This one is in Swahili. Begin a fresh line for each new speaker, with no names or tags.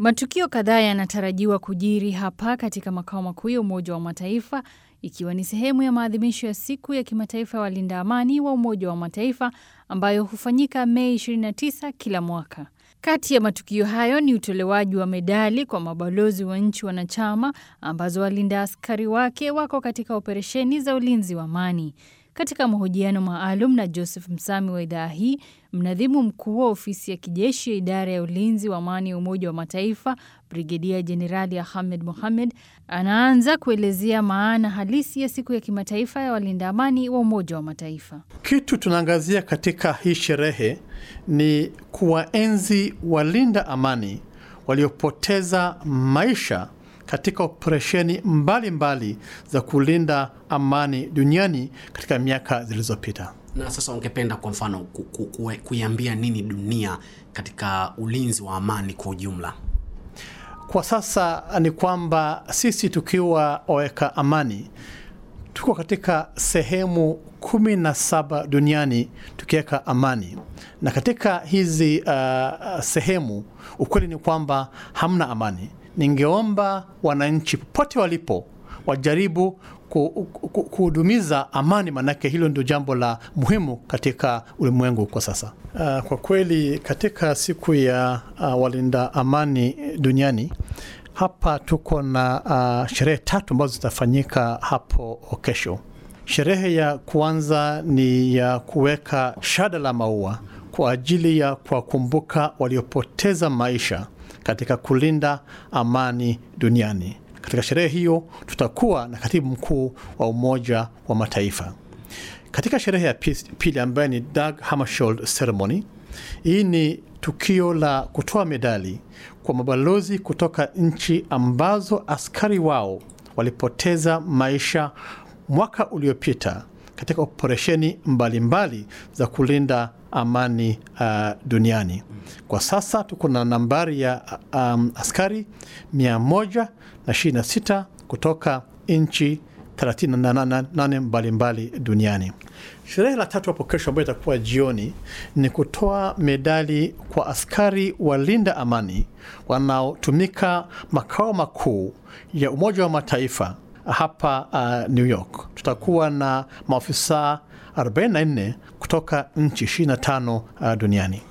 Matukio kadhaa yanatarajiwa kujiri hapa katika makao makuu ya Umoja wa Mataifa ikiwa ni sehemu ya maadhimisho ya siku ya kimataifa ya walinda amani wa Umoja wa Mataifa ambayo hufanyika Mei 29 kila mwaka. Kati ya matukio hayo ni utolewaji wa medali kwa mabalozi wa nchi wanachama ambazo walinda askari wake wako katika operesheni za ulinzi wa amani. Katika mahojiano maalum na Joseph Msami wa idhaa hii, mnadhimu mkuu wa ofisi ya kijeshi ya idara ya ulinzi wa amani ya Umoja wa Mataifa, Brigedia Jenerali Ahmed Mohamed, anaanza kuelezea maana halisi ya siku ya kimataifa ya walinda amani wa Umoja wa Mataifa.
Kitu tunaangazia katika hii sherehe ni kuwaenzi walinda amani waliopoteza maisha katika operesheni mbalimbali za kulinda amani duniani katika miaka zilizopita.
Na sasa ungependa kwa mfano ku, ku, ku, kuiambia nini dunia katika ulinzi wa amani kwa ujumla?
Kwa sasa ni kwamba sisi tukiwa waweka amani tuko katika sehemu kumi na saba duniani tukiweka amani, na katika kuhizi uh, sehemu ukweli ni kwamba hamna amani. Ningeomba wananchi popote walipo wajaribu kuhudumiza amani, maanake hilo ndio jambo la muhimu katika ulimwengu kwa sasa. Uh, kwa kweli katika siku ya uh, walinda amani duniani hapa tuko na uh, sherehe tatu ambazo zitafanyika hapo kesho. Sherehe ya kwanza ni ya kuweka shada la maua kwa ajili ya kuwakumbuka waliopoteza maisha katika kulinda amani duniani. Katika sherehe hiyo tutakuwa na katibu mkuu wa Umoja wa Mataifa. Katika sherehe ya pili ambayo ni Dag Hammarskjöld Ceremony, hii ni tukio la kutoa medali kwa mabalozi kutoka nchi ambazo askari wao walipoteza maisha mwaka uliopita katika operesheni mbalimbali za kulinda amani uh, duniani. Kwa sasa tuko na nambari ya um, askari 126 kutoka nchi 38 mbalimbali duniani. Sherehe la tatu hapo kesho, ambayo itakuwa jioni, ni kutoa medali kwa askari walinda amani wanaotumika makao makuu ya Umoja wa Mataifa hapa uh, New York. Tutakuwa na maafisa 44 kutoka nchi 25 uh, duniani.